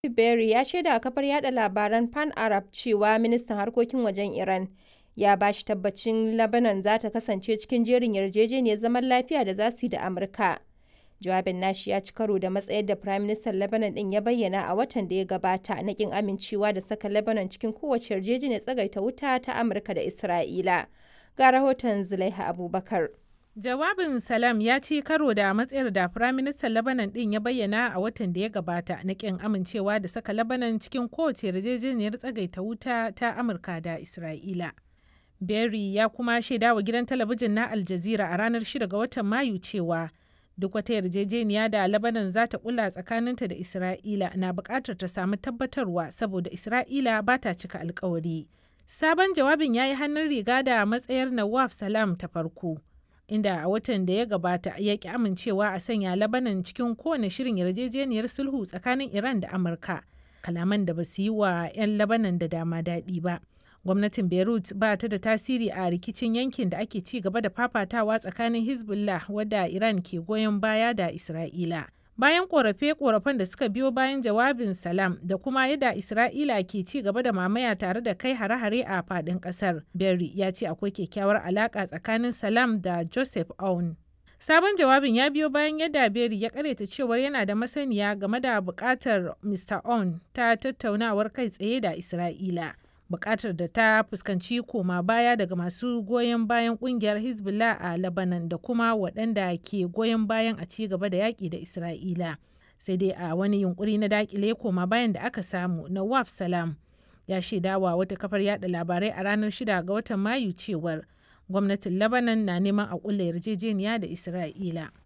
Berry ya shaida wa kafar yada labaran Pan Arab cewa ministan harkokin wajen Iran ya ba shi tabbacin Lebanon za ta kasance cikin jerin yarjejeniyar zaman lafiya da za su yi da Amurka. Jawabin nashi ya ci karo da matsayar da Firaministan Lebanon ɗin ya bayyana a watan da ya gabata na ƙin amincewa da saka Lebanon cikin kowace yarjejeniyar tsagaita wuta ta Amurka da Isra'ila. Ga rahoton Zulaiha Abubakar. Jawabin Salam ya ci karo da matsayar da Firaministan Lebanon ɗin ya bayyana a watan da ya gabata na ƙin amincewa da saka Lebanon cikin kowace yarjejeniyar tsagaita wuta ta Amurka da Isra'ila. Berry ya kuma shaida wa gidan talabijin na Al Jazeera a ranar 6 ga watan Mayu cewa duk wata yarjejeniya da Lebanon za ta kula tsakaninta da Isra'ila na buƙatar ta samu tabbatarwa saboda Isra'ila ba ta cika alkawari. Sabon jawabin ya yi hannun riga da matsayar Nawaf Salam ta farko. inda a watan da ya gabata ya ki amincewa a sanya labanan cikin kowane shirin yarjejeniyar sulhu tsakanin iran da amurka kalaman da ba su yi wa 'yan labanan da dama daɗi ba gwamnatin beirut ba ta da tasiri a rikicin yankin da ake ci gaba da fafatawa tsakanin hezbollah wadda iran ke goyon baya da isra'ila bayan korafe-korafen da suka biyo bayan jawabin salam da kuma yadda isra'ila ke ci gaba da mamaya tare da kai hare-hare a fadin kasar berry ya ce akwai kyakkyawar alaka tsakanin salam da joseph aoun sabon jawabin ya biyo bayan yadda berry ya karyata cewar yana da masaniya game da bukatar mr aoun ta tattaunawar kai tsaye da isra'ila bukatar da ta fuskanci koma baya daga masu goyon bayan kungiyar hezbollah a lebanon da kuma waɗanda ke goyon bayan a ci gaba da yaƙi da isra'ila sai dai a wani yunkuri na dakile koma bayan da aka samu na waf salam ya shaidawa wata kafar yada labarai a ranar 6 ga watan mayu cewar gwamnatin lebanon na neman a kulla yarjejeniya da isra'ila